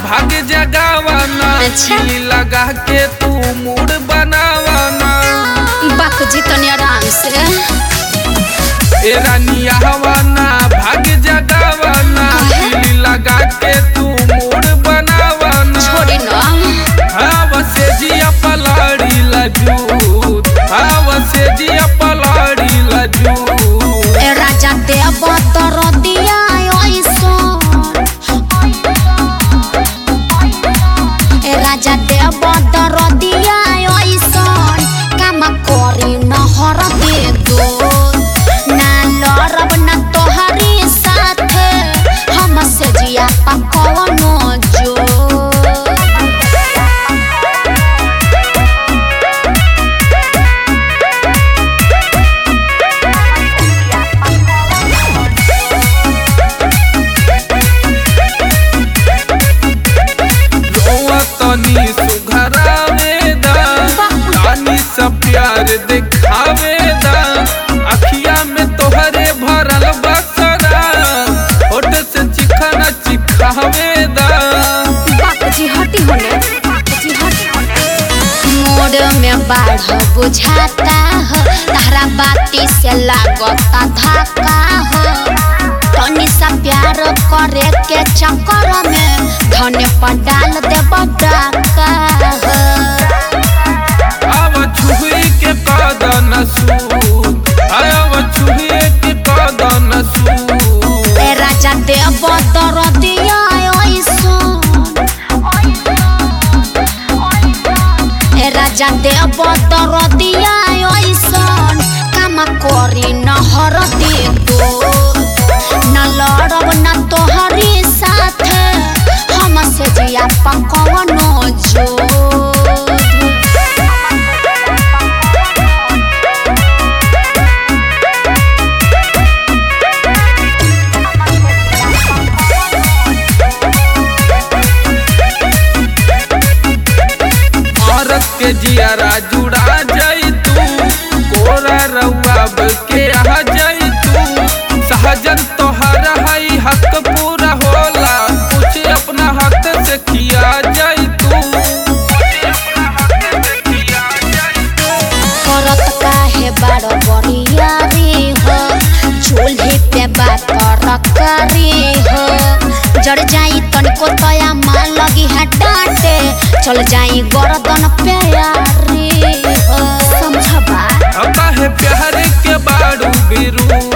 भाग जगावाना अच्छा। दिल लगा के तू मूड बनावाना बाक जी तनी आराम से ए रानिया हवाना भाग जगावाना काहे? दिल लगा के तू मूड बनावाना छोड़ी न हवा से जिया पलाड़ी लजूत हवा से जिया पलाड़ी लजूत ए राजा देव तर दिया ए राजा देव तर दिया काम करी न हर दे दो ना लड़ब न तोहरी साथे हम से जिया पकवनो जो रोआ तनी सुघरावे दा रानी सब प्यार दिखावे दा अखिया में तोहरे भरल बसरा होठ से चिखना चिखावे दा बापजी हटी होने बापजी हटी होने मोड़ में बाढ़ बुझाता हो तारा बाती से लागता धक्का हो तनी सा प्यार करे के चक्कर में धने पर डाल दे डाका हो आवा छुही के कदन सूद आवा छुही के कदन सूद ए राजा देव दर दिया ए राजा देव दर दिया काम करी न हर दे दो न लड़ब न तोहरी साथे हम से जिया पकवनो जो भारत के जियारा जुड़ा जाई तू कोरा रउआब के आ जाई तू सहजन तोहर हई हक पूरा होला कुछ अपना हक से किया जाई तू करत काहे बारो बरियारी हो चूल्हे पे बात रकारी हो जड़ जाई तनिको तया मान लगी है डांटे चल जाई गर्दन पे यारी हो समझबा काहे प्यार के बाड़ू बिरू